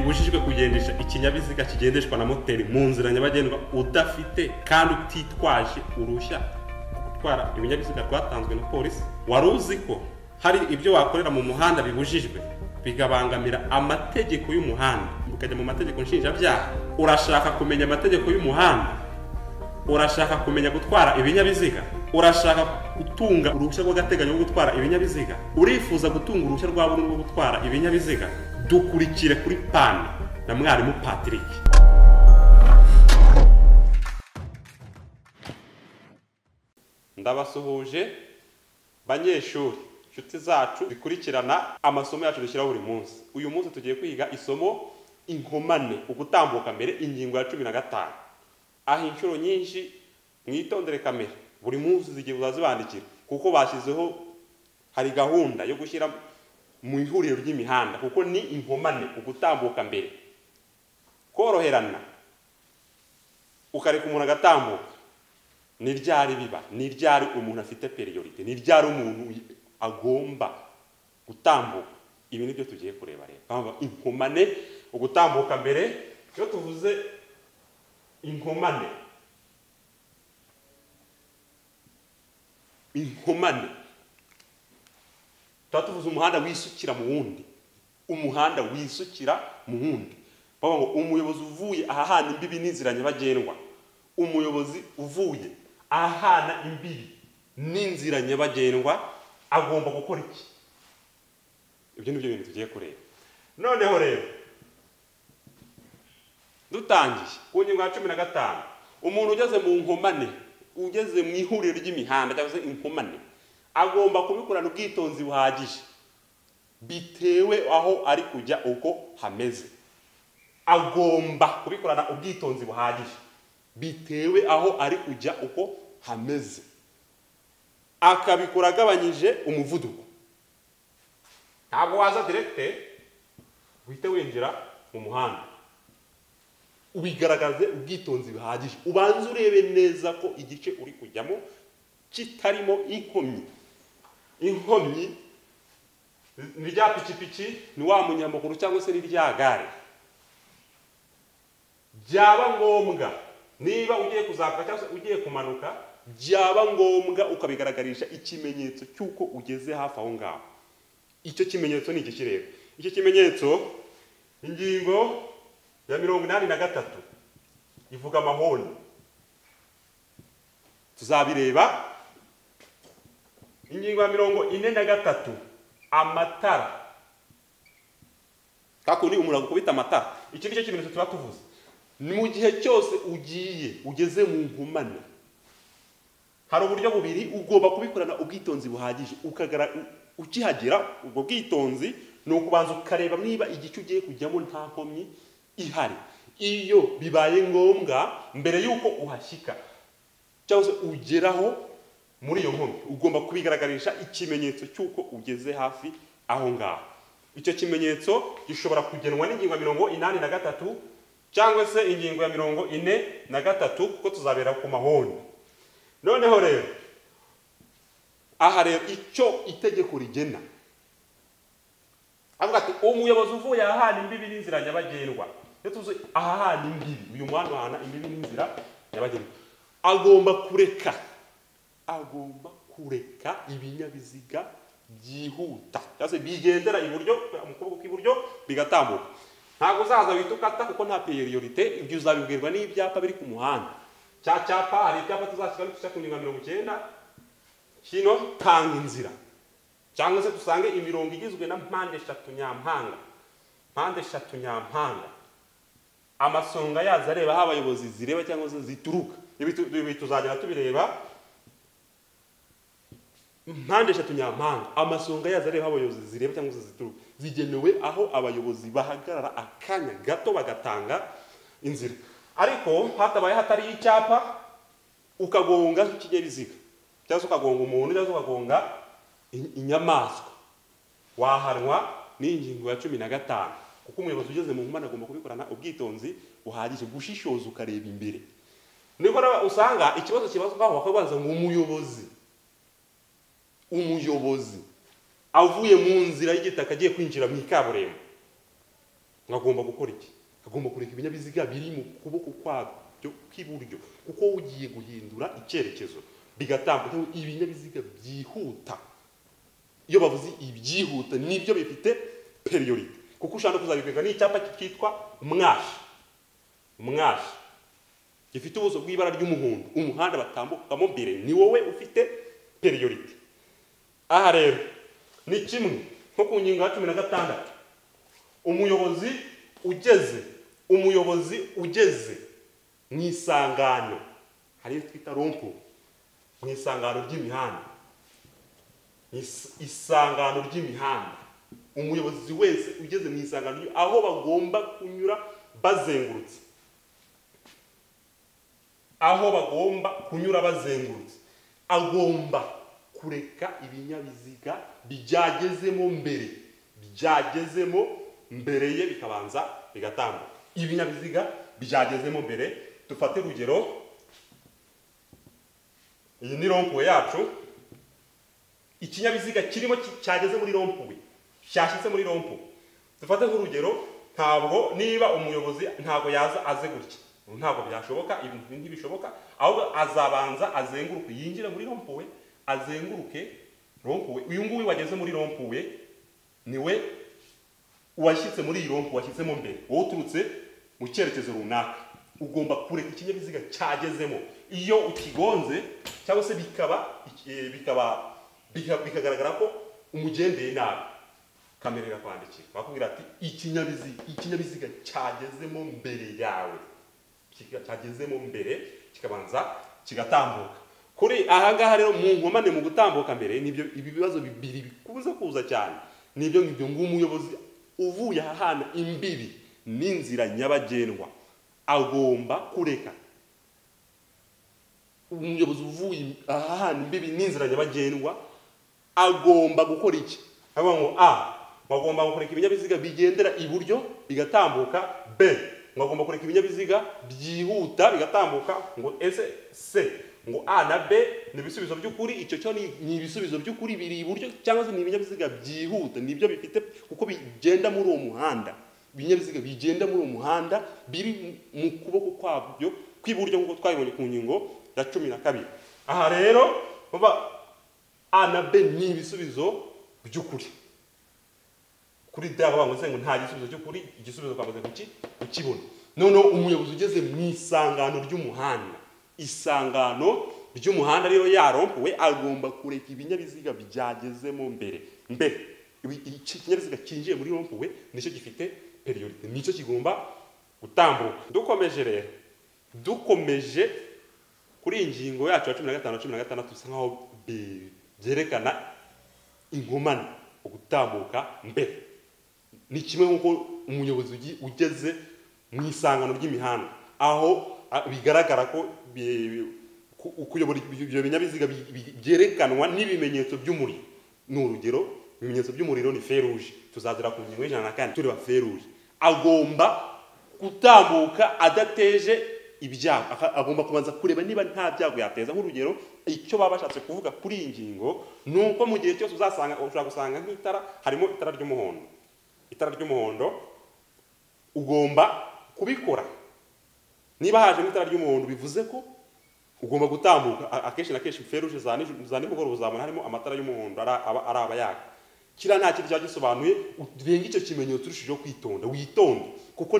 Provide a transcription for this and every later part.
ubujijwe kugendesha ikinyabiziga kigendeshwa na moteri mu nzira nyabagendwa udafite kandi utitwaje uruhushya rwo gutwara ibinyabiziga rwatanzwe na polisi wari uzi ko hari ibyo wakorera mu muhanda bibujijwe bigabangamira amategeko y'umuhanda ukajya mu mategeko nshinjabyaha urashaka kumenya amategeko y'umuhanda urashaka kumenya gutwara ibinyabiziga urashaka gutunga uruhushya rw'agateganyo rwo gutwara ibinyabiziga urifuza gutunga uruhushya rwa burundu rwo gutwara ibinyabiziga dukurikire kuri pani na mwarimu patrick ndabasuhuje banyeshuri inshuti zacu zikurikirana amasomo yacu dushyiraho buri munsi uyu munsi tugiye kwiga isomo inkomane ugutambuka mbere ingingo ya cumi na gatanu aha inshuro nyinshi mwitondere kamera buri munsi zigiye uzazibandikira kuko bashyizeho hari gahunda yo gushyira mu ihuriro ry'imihanda kuko ni inkomane ugutambuka mbere koroherana ukareka umuntu agatambuka ni ryari biba ni ryari umuntu afite periyorite ni ryari umuntu agomba gutambuka ibi ni byo tugiye kureba rero inkomane ugutambuka mbere iyo tuvuze inkomane inkomane tuba tuvuze umuhanda wisukira mu wundi umuhanda wisukira mu wundi bavuga ngo umuyobozi uvuye ahahana imbibi n'inzira nyabagendwa umuyobozi uvuye ahahana imbibi n'inzira nyabagendwa agomba gukora iki ibyo ni byo bintu tugiye kureba noneho rero dutangiye ku ngingo ya cumi na gatanu umuntu ugeze mu nkomane ugeze mu ihuriro ry'imihanda cyangwa se inkomane agomba kubikorana ubwitonzi buhagije bitewe aho ari kujya uko hameze agomba kubikorana ubwitonzi buhagije bitewe aho ari kujya uko hameze akabikora agabanyije umuvuduko ntabwo waza direkite uhite winjira mu muhanda ubigaragaze ubwitonzi buhagije ubanze urebe neza ko igice uri kujyamo kitarimo inkomyi inkomyi ni rya pikipiki ni wa munyamaguru cyangwa se ni rya gare byaba ngombwa niba ugiye kuzamuka cyangwa se ugiye kumanuka byaba ngombwa ukabigaragarisha ikimenyetso cy'uko ugeze hafi aho ngaho icyo kimenyetso ni iki rero icyo kimenyetso ingingo ya mirongo inani na gatatu ivuga amahoni tuzabireba ingingo ya mirongo ine na gatatu amatara kakundi umuntu agukubita amatara iki ni cyo kimenyetso tuba tuvuze mu gihe cyose ugiye ugeze mu nkomane hari uburyo bubiri ugomba kubikorana ubwitonzi buhagije ukihagera ubwo bwitonzi ni ukubanza ukareba niba igice ugiye kujyamo nta nkomyi ihari iyo bibaye ngombwa mbere y'uko uhashyika cyangwa se ugeraho muri iyo nkomyi ugomba kubigaragarisha ikimenyetso cy'uko ugeze hafi aho ngaho icyo kimenyetso gishobora kugenwa n'ingingo ya mirongo inani na gatatu cyangwa se ingingo ya mirongo ine na gatatu kuko tuzabera ku mahoni noneho rero aha rero icyo itegeko rigena avuga ati umuyobozi uvuye ahahana imbibi n'inzira nyabagendwa tuzi ahahana imbibi uyu muhanda uhana imbibi n'inzira nyabagendwa agomba kureka agomba kureka ibinyabiziga byihuta cyangwa se bigendera iburyo mu kuboko kw'iburyo bigatambuka ntabwo uzaza wita ukata kuko nta periyorite ibyo uzabibwirwa n'ibyapa biri ku muhanda cya cyapa hari ibyapa tuzashyira n'udushya ku ngingo mirongo icyenda kino tanga inzira cyangwa se dusange imirongo igizwe na mpande eshatu nyampanga mpande eshatu nyampanga amasonga yazo areba aho abayobozi zireba cyangwa se zituruka ibi tuzagera tubireba mpande eshatu nyampanga amasonga yazo areba aho abayobozi zireba cyangwa se zituruka zigenewe aho abayobozi bahagarara akanya gato bagatanga inzira ariko hatabaye hatari icyapa ukagonga nk'ikinyabiziga cyangwa se ukagonga umuntu cyangwa se ukagonga inyamaswa wahanwa n'ingingo ya cumi na gatanu kuko umuyobozi ugeze mu nkomane agomba kubikorana ubwitonzi buhagije gushishoza ukareba imbere nibwo usanga ikibazo kibazwaho bakabaza ngo umuyobozi umuyobozi avuye mu nzira y'igitaka agiye kwinjira mu ikaburimbo nkagomba gukora iki agomba kureka ibinyabiziga biri mu kuboko kwabyo kw'iburyo kuko ugiye guhindura icyerekezo bigatambuka ibinyabiziga byihuta iyo bavuze ibyihuta nibyo bifite periyorite kuko ushaka no kuzabikwega ni icyapa cyitwa mwashi mwashi gifite ubuso bw'ibara ry'umuhondo umuhanda batambukamo mbere ni wowe ufite periyorite aha rero ni kimwe nko ku ngingo ya cumi na gatandatu umuyobozi ugeze umuyobozi ugeze mu isangano hari iyo twita rompo mu isangano ry'imihanda Mu is- isangano ry'imihanda umuyobozi wese ugeze mu isangano ry- aho bagomba kunyura bazengurutse aho bagomba kunyura bazengurutse agomba kureka ibinyabiziga byagezemo mbere byagezemo mbere ye bikabanza bigatambuka ibinyabiziga byagezemo mbere dufate urugero iyi ni rompuwe yacu ikinyabiziga kirimo ki- cyageze muri rompuwe cyashyitse muri rompuwe dufate nk'urugero ntabwo niba umuyobozi ntabwo yaza aze gutya ntabwo byashoboka ibintu ntibishoboka ahubwo azabanza azenguruke yinjire muri rompuwe azenguruke rompuwe uyu nguyu wageze muri rompuwe niwe uwashyitse muri iyi rompu washyizemo mbere wowe uturutse mu cyerekezo runaka ugomba kureka ikinyabiziga cyagezemo iyo ukigonze cyangwa se bikaba eh, bikaba bika- bikagaragara ko umugendeye nabi kamera irakwandikira bakubwira ati ikinyabiziga ikinyabiziga cyagezemo mbere yawe kika- cyagezemo mbere kikabanza kigatambuka kuri ahangaha rero mu nkomane mu gutambuka mbere nibyo ibi bibazo bibiri bikunze kuza cyane nibyo ngibyo ng'umuyobozi uvuye aha hantu imbibi n'inzira nyabagendwa agomba kureka umuyobozi uvuye aha hantu imbibi n'inzira nyabagendwa agomba gukora iki avuga ngo a bagomba kureka ibinyabiziga bigendera iburyo bigatambuka b bagomba kureka ibinyabiziga byihuta bigatambuka ngo ese c ngo a na b ni ibisubizo by'ukuri icyo cyo ni ni ibisubizo by'ukuri biri iburyo cyangwa se ni ibinyabiziga byihuta nibyo bifite kuko bigenda muri uwo muhanda ibinyabiziga bigenda muri uwo muhanda biri mu kuboko kwabyo kw'iburyo nk'uko twabibonye ku ngingo ya cumi na kabiri aha rero baba a na b ni ibisubizo by'ukuri kuri d aho bavuze ngo nta gisubizo cy'ukuri igisubizo twamaze kuki kukibona noneho umuyobozi ugeze mu isangano ry'umuhanda isangano ry'umuhanda rero yarompuwe agomba kureka ibinyabiziga byagezemo mbere mbere ibi- iki kinyabiziga cyinjiye muri rompuwe nicyo gifite periyorite nicyo kigomba gutambuka dukomeje rero dukomeje kuri iyi ngingo yacu ya cumi na gatanu na cumi na gatandatu bisa nkaho bi- byerekana inkomane ugutambuka mbere ni kimwe nk'uko umuyobozi ugi- ugeze mu isangano ry'imihanda aho a- bigaragara ko bi- ku- kuyobora ibyo ibyo binyabiziga bi- bi- byerekanwa n'ibimenyetso by'umuriro ni urugero ibimenyetso by'umuriro ni feruje tuzagera ku ngingo y'ijana na kane tureba feruje agomba gutambuka adateje ibyago Aka- agomba kubanza kureba niba nta byago yateza nk'urugero icyo baba bashatse kuvuga kuri iyi ngingo ni uko mu gihe cyose uzasanga ushobora gusanga nk'itara harimo itara ry'umuhondo itara ry'umuhondo ugomba kubikora niba hajemo itara ry'umuhondo bivuze ko ugomba gutambuka A- akenshi na kenshi feruje za nijoro- za nimugoroba uzabona harimo amatara y'umuhondo ara- aba araba yaka kiriya nta kintu cyaba gisobanuye urenga icyo kimenyetso urushijeho kwitonda witonde kuko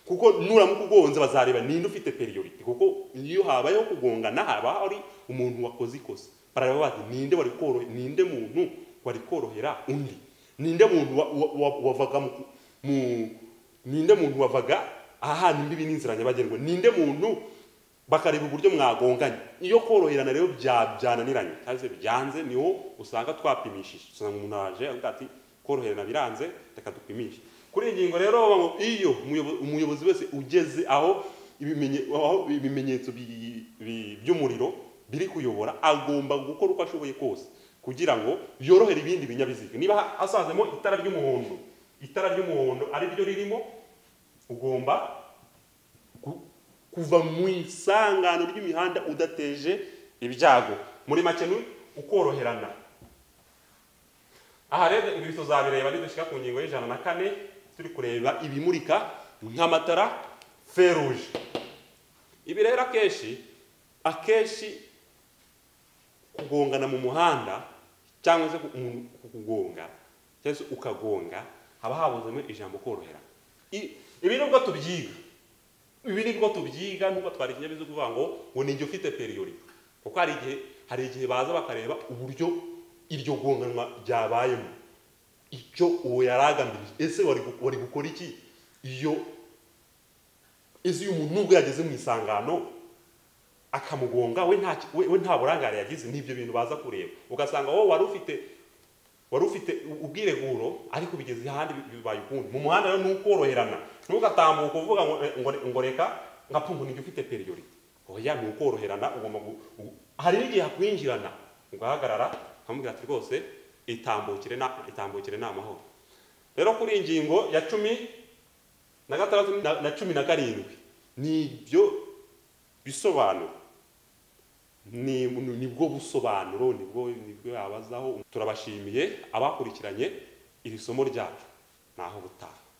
kuko nuramuka ugonze bazareba ninde ufite periyoriti kuko iyo habayeho kugongana haba hari umuntu wakoze ikosa barareba bati ninde wari korohe ninde muntu wari korohera undi ninde muntu wa- wa- wa- wavaga mu, mu ninde muntu wavaga ahantu imbibi n'inzira nyabagendwa ninde muntu bakareba uburyo mwagonganye iyo koroherana rero bya- byananiranye cyangwa se byanze niho usanga twapimishije usanga umuntu aje avuga ati koroherana biranze reka dupimishe kuri iyi ngingo rero baba ngo iyo umuyobo- umuyobozi wese ugeze aho ibimenye- aho ibimenyetso bi- bi- by'umuriro biri kuyobora agomba gukora uko ashoboye kose kugira ngo yorohere ibindi binyabiziga niba ha- hasanzemo itara ry'umuhondo itara ry'umuhondo ari ryo ririmo ugomba ku- kuva mu isangano ry'imihanda udateje ibyago muri make ni ukoroherana aha rero ibi tuzabireba nidushyira ku ngingo y'ijana na kane turi kureba ibimurika nk'amatara feruje ibi rero akenshi akenshi kugongana mu muhanda cyangwa se umuntu kugonga cyangwa se ukagonga haba habuzemo ijambo korohera I- ibi nibwo tubyiga ibi nibwo tubyiga nubwo twari ikinyabiziga uvuga ngo ngo ni igihe ufite periyori kuko hari igihe hari igihe baza bakareba uburyo iryo gonganwa ryabayemo icyo uwo yari agamije ese wari gu- wari gukora iki iyo ese uyu muntu nubwo yageze mu isangano akamugonga we nta we we nta burangare yagize n'ibyo bintu baza kureba ugasanga wowe wari ufite wari ufite u- ubwireguro ariko bigeze ahandi bi- bibaye ukundi mu muhanda rero ni ukoroherana ntugatambuka uvuga ngo eh, ngo ngo reka nka pumpu nijya ufite periyorite oya ni ukoroherana ugomba gu- gu- hari n'igihe hakwinjirana ugahagarara ukamubwira ati rwose itambukire na itambukire ni amahoro rero kuri iyi ngingo ya cumi na gatandatu na- na cumi na karindwi ni ibyo bisobanuro ni nibwo busobanuro nibwo nibwo yabazaho turabashimiye abakurikiranye iri somo ryacu naho butaha